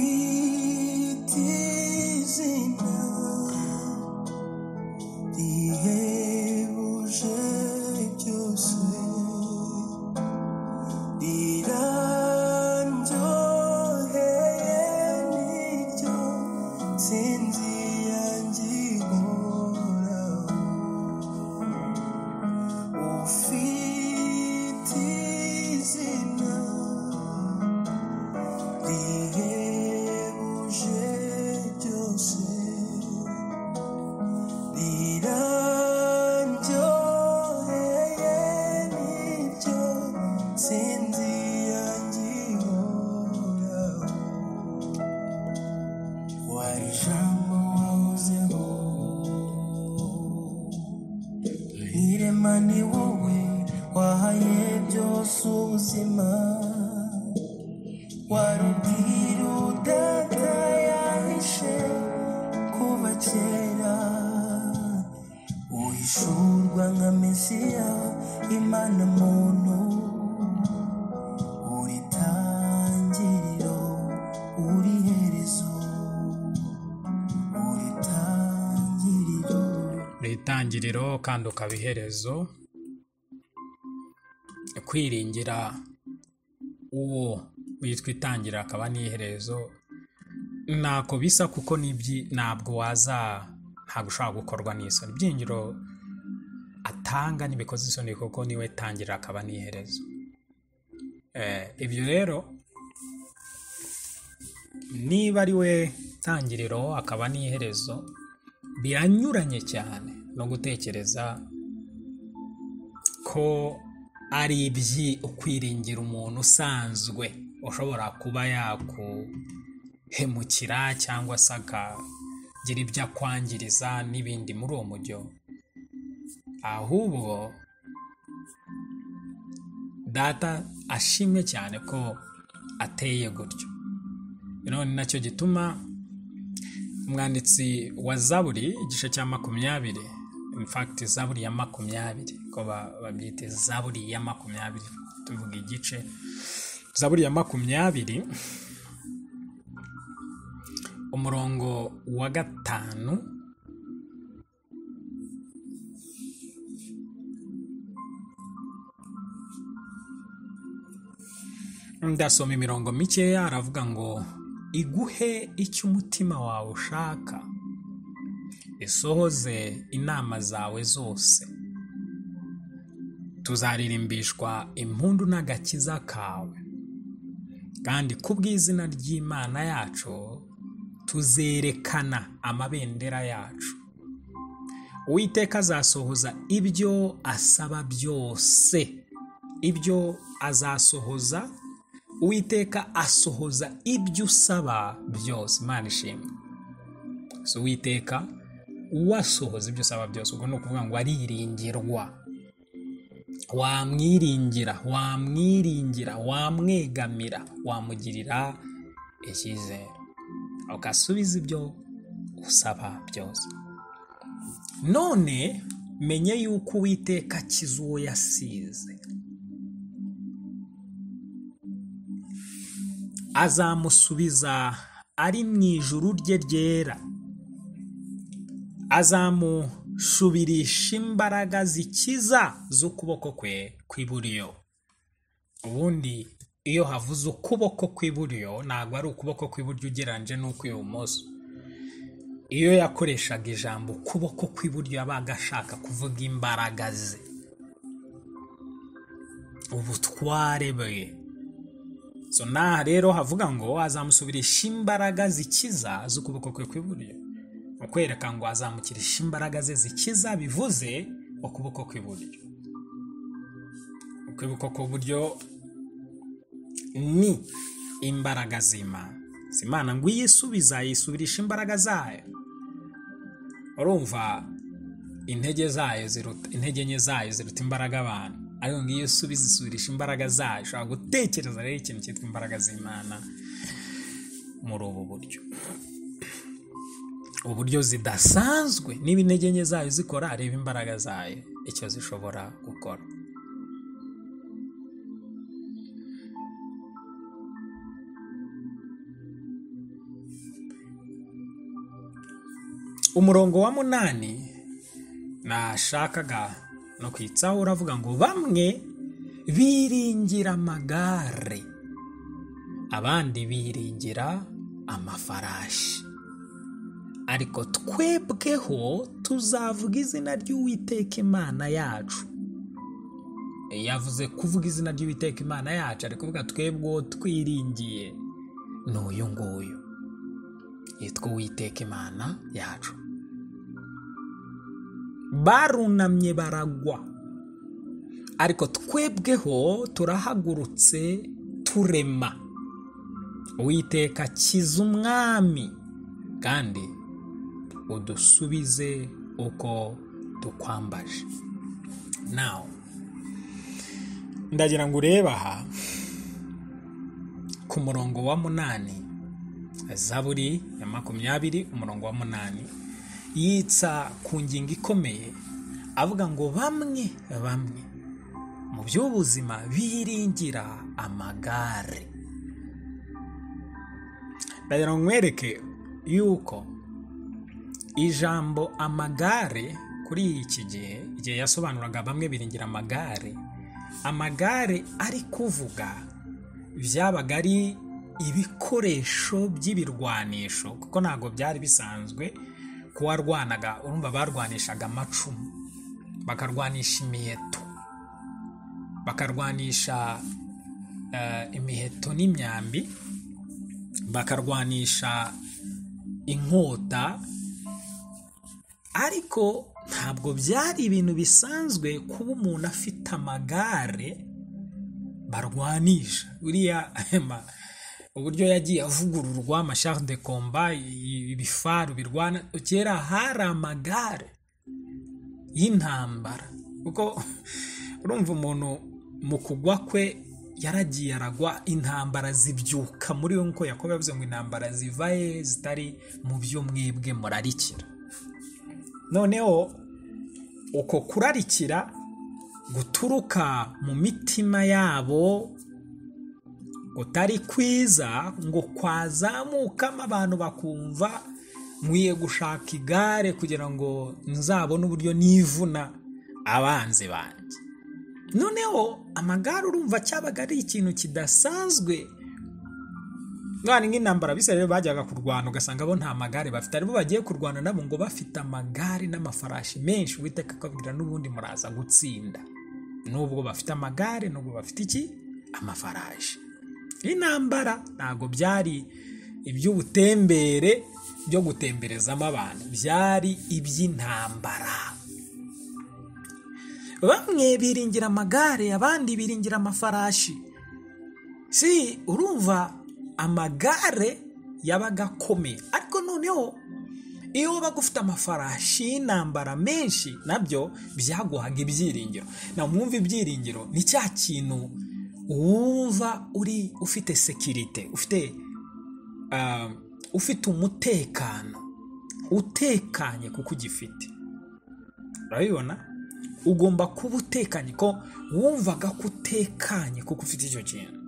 ufite izina rihebuje byose riranyoheye niryo sinzi yanjye ihoraho ufite izina rihebuje byose riranyoheye niryo sinzi yanjye ihoraho wari ijambo wahozeho irema ni wowe wahaye byose ubuzima wari ubwira udata yahishe kuva kera uhishurwa nka mesiya imana muntu uri tangiriro uri herezo uri tangiriro uri itangiriro kandi ukaba iherezo kwiringira uwo witwa itangiriro akaba n'iherezo ntako bisa kuko n'ibyi ntabwo waza ntabwo ushobora gukorwa n'isoni ibyingiro atanga ntibikoze isoni kuko niwe tangira akaba n'iherezo Eh, ibyo rero niba ari we tangiriro akaba n'iherezo biranyuranye cyane no gutekereza ko ari ibyi ukwiringira umuntu usanzwe ushobora kuba yakuhemukira cyangwa se akagira ibyo akwangiriza n'ibindi muri uwo mujyo ahubwo data ashimwe cyane ko ateye gutyo rero ni nacyo gituma umwanditsi wa zaburi igice cya makumyabiri infakiti zaburi ya makumyabiri ko ba- babyita zaburi ya makumyabiri tuvuga igice zaburi ya makumyabiri umurongo wa gatanu ndasoma imirongo mikeya aravuga ngo iguhe icyo umutima wawe ushaka isohoze inama zawe zose tuzaririmbishwa impundu n'agakiza kawe kandi ku bw'izina ry'imana yacu tuzerekana amabendera yacu uwiteka azasohoza ibyo asaba byose ibyo azasohoza uwiteka asohoza ibyo usaba byose imana ishimwe so uwiteka uwasohoza ibyo usaba byose ubwo ni ukuvuga ngo ariringirwa wamwiringira wamwiringira wamwegamira wamugirira icyizere ugasubiza ibyo usaba byose none menye yuko uwiteka akiza uwo yasize azamusubiza ari mu ijuru rye ryera azamushubirisha imbaraga zikiza z'ukuboko kwe kw'iburyo ubundi iyo havuze ukuboko kw'iburyo ntabwo ari ukuboko kw'iburyo ugereranyije n'ukw'ibumoso iyo yakoreshaga ijambo ukuboko kw'iburyo yabaga ashaka kuvuga imbaraga ze ubutware bwe so n'aha rero havuga ngo azamusubirisha imbaraga zikiza z'ukuboko kwe kw'iburyo ukwereka ngo azamukirisha imbaraga ze zikiza bivuze ukuboko kw'iburyo ukuboko kw'iburyo ni imbaraga z'imana Si imana ngo iyisubiza yisubirisha imbaraga zayo urumva intege zayo ziruta intege nke zayo ziruta imbaraga abantu ariko ngiyo usubiza isubirisha imbaraga zayo ushobora gutekereza rero ikintu cyitwa imbaraga z'imana muri ubu buryo uburyo zidasanzwe niba intege nke zayo zikora reba imbaraga zayo icyo zishobora gukora umurongo wa munani nashakaga no kwitsaho uravuga ngo bamwe biringira amagare abandi biringira amafarashi ariko twebweho tuzavuga izina ry'uwiteka imana yacu yavuze kuvuga izina ry'uwiteka imana yacu ari kuvuga twebweho twiringiye ni uyu nguyu yitwa uwiteka imana yacu barunamye baragwa ariko twebweho turahagurutse turema uwiteka akiza umwami kandi udusubize uko dukwambaje nawe ndagira ngo urebe aha ku murongo wa munani zaburi ya makumyabiri umurongo wa munani yitsa ku ngingo ikomeye avuga ngo bamwe bamwe mu by'ubuzima biringira amagare ndagira ngo nkwereke yuko ijambo amagare kuri iki gihe igihe yasobanuraga bamwe biringira amagare amagare ari kuvuga byabaga ari ibikoresho by'ibirwanisho kuko ntabwo byari bisanzwe kuwarwanaga urumva barwanishaga amacumu bakarwanisha imiheto bakarwanisha eh, imiheto n'imyambi bakarwanisha inkota ariko ntabwo byari ibintu bisanzwe kuba umuntu afite amagare barwanisha uriya ma- uburyo yagiye avugururwa amashari de komba i- ibifaru birwana kera hari amagare y'intambara kuko urumva umuntu mu kugwa kwe yaragiye aragwa intambara zibyuka muri we nk'uko yakobo yavuze ngo intambara ziva he zitari mu byo mwebwe murarikira noneho uko kurarikira guturuka mu mitima yabo kutari kwiza ngo kwazamukamo abantu bakumva nkwiye gushaka igare kugira ngo nzabone uburyo nivuna abanzi banjye noneho amagare urumva cyabaga ari ikintu kidasanzwe none nk'intambara bisa rero bajyaga kurwana ugasanga bo nta magare bafite aribo bagiye kurwana nabo ngo bafite amagare n'amafarashi menshi uwiteka akabwira n'ubundi muraza gutsinda nubwo bafite amagare nubwo bafite iki amafarashi intambara ntabwo byari iby'ubutembere byo gutemberezamo abantu byari iby'intambara bamwe biringira amagare abandi biringira amafarashi si urumva amagare yabaga akomeye ariko noneho iyo wabaga ufite amafarashi y'intambara menshi nabyo byaguhaga ibyiringiro na mwumva ibyiringiro ni cya kintu wumva uri ufite sekirite ufite ah, ufite umutekano utekanye kuko ugifite urabibona ugomba kuba utekanye ko wumvaga ko utekanye kuko ufite icyo kintu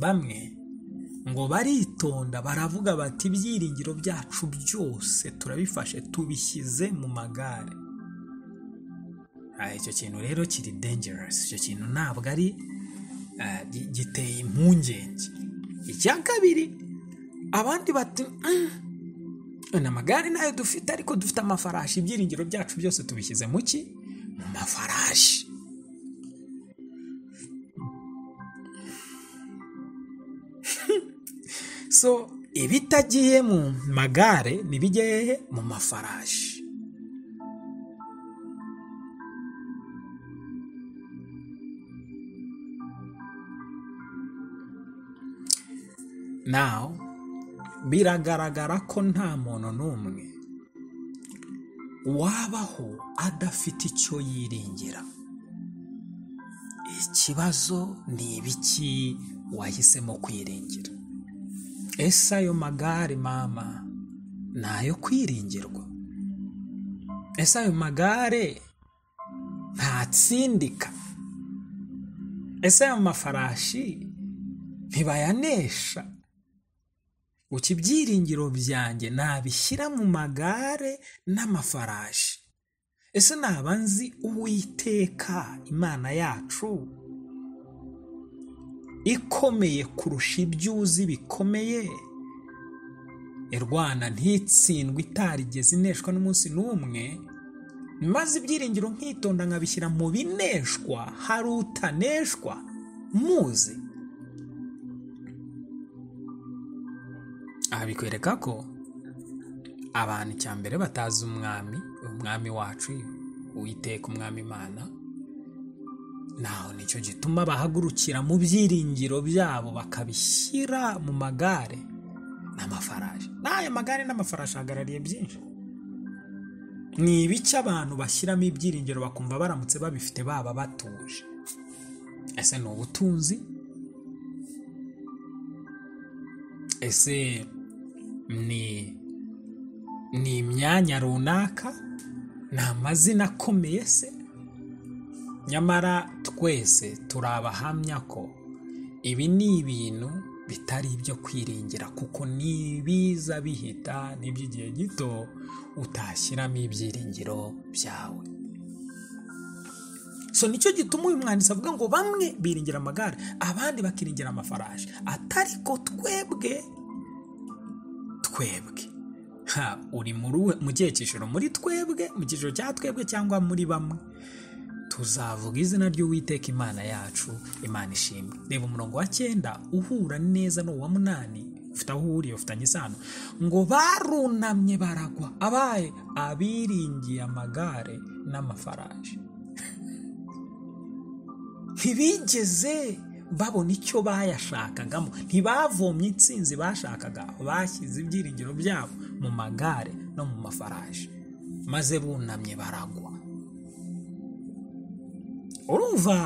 bamwe ngo baritonda baravuga bati ibyiringiro byacu byose turabifashe tubishyize mu magare Ah, icyo kintu rero kiri dangerous icyo kintu ntabwo ari ah, gi- giteye impungenge icya kabiri abandi bati "Mm, ni amagare nayo dufite ariko dufite amafarashi ibyiringiro byacu byose tubishyize mu ki mu mafarashi so ibitagiye mu magare ntibijye hehe mu mafarashi naho biragaragara ko nta muntu n'umwe wabaho adafite icyo yiringira ikibazo ni ibiki wahisemo kwiringira ese ayo magare mama ni ayo kwiringirwa ese ayo magare ntatsindika ese ayo mafarashi ntibayanesha uko ibyiringiro byanjye nabishyira mu magare n'amafarashi ese naba nzi uwiteka imana yacu ikomeye kurusha ibyo uzi bikomeye irwana ntitsindwe itarigeze ineshwa n'umunsi n'umwe maze ibyiringiro nkitonda nkabishyira mu bineshwa hari utaneshwa muzi aha bikwereka ko abantu icya mbere batazi umwami umwami wacu uwiteka umwami imana naho nicyo gituma bahagurukira mu byiringiro byabo bakabishyira mu magare n'amafarashi n'aya magare n'amafarashi ahagarariye byinshi ni ibice abantu bashyiramo ibyiringiro bakumva baramutse babifite baba batuje ese ni ubutunzi ese ni ni imyanya runaka ni amazina akomeye se nyamara twese turi abahamya ko ibi ni ibintu bitari ibyo kwiringira kuko nibiza bihita n'iby'igihe gito utashyiramo ibyiringiro byawe so nicyo gituma uyu mwanditsi avuga ngo bamwe biringira amagare abandi bakiringira amafarashi atari ko twebwe twebwe ha uri muri we- mu cyiciro muri twebwe mu cyiciro cya twebwe cyangwa muri bamwe tuzavuga izina ry'uwiteka imana yacu imana ishimwe reba umurongo wa cyenda uhura neza n'uwa munani ufite aho uhuriye ufitanye isano ngo barunamye baragwa abaye abiringiye amagare n'amafarashi ntibigeze babona icyo bayashakagamo ntibavomye intsinzi bashakaga bashyize ibyiringiro byabo mu magare no mu mafarashi maze bunamye baragwa urumva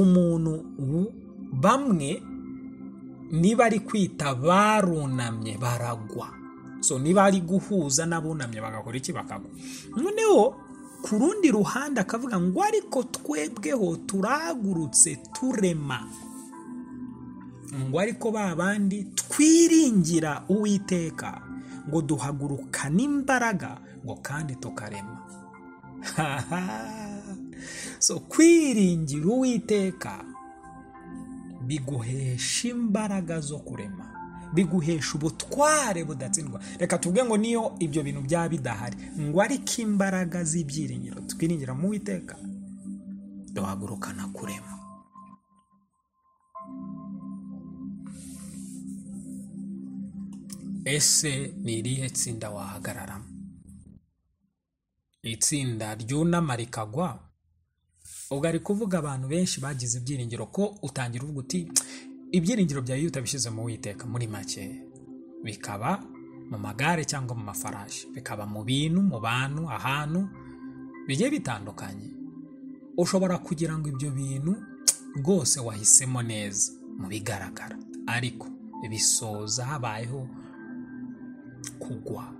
umuntu u- bamwe niba ari kwita barunamye baragwa so niba ari guhuza n'abunamye bagakora iki bakagwa noneho ku rundi ruhande akavuga ngo ariko twebweho turagurutse turema ngo ariko ba bandi twiringira uwiteka ngo duhagurukane imbaraga ngo kandi tukarema Haha. so kwiringira uwiteka biguhesha imbaraga zo kurema biguhesha ubutware budatsindwa reka tuvuge ngo niyo ibyo bintu byaba bidahari ngo ariko imbaraga z'ibyiringiro twiringira mu witeka duhagurukana kurema ese ni irihe tsinda wahagararamo itsinda ryunama rikagwa ubwo ari kuvuga abantu benshi bagize ibyiringiro ko utangira uvuga uti ibyiringiro byawe iyo utabishyize mu witeka muri make bikaba mu magare cyangwa mu mafarashi bikaba mu bintu mu bantu ahantu bigiye bitandukanye ushobora kugira ngo ibyo bintu rwose wahisemo neza mu bigaragara ariko bisoza habayeho kugwa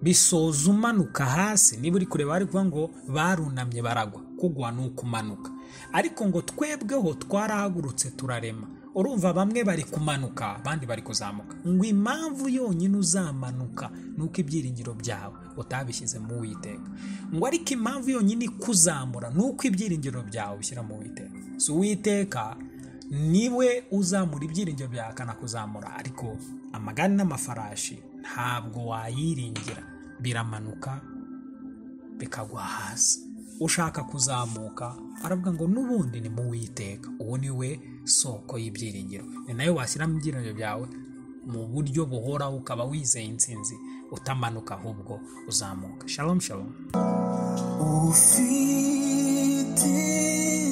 bisoza umanuka hasi niba uri kureba bari kuvuga ngo barunamye baragwa kugwa ni ukumanuka ariko ngo twebweho twarahagurutse turarema urumva bamwe bari kumanuka abandi bari kuzamuka ngo impamvu yonyine uzamanuka ni uko ibyiringiro byawe utabishyize mu witeka ngo ariko impamvu yonyine ikuzamura ni uko ibyiringiro byawe ubishyira mu witeka si uwiteka niwe uzamura ibyiringiro byawe akanakuzamura ariko amagare n'amafarashi ntabwo wayiringira biramanuka bikagwa hasi ushaka kuzamuka aravuga ngo n'ubundi ni mu witeka uwo ni we soko y'ibyiringiro ni nayo washyiramo ibyiringiro byawe mu buryo buhoraho ukaba wizeye intsinzi utamanuka ahubwo uzamuka shalom shalom ufite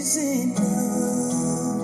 izina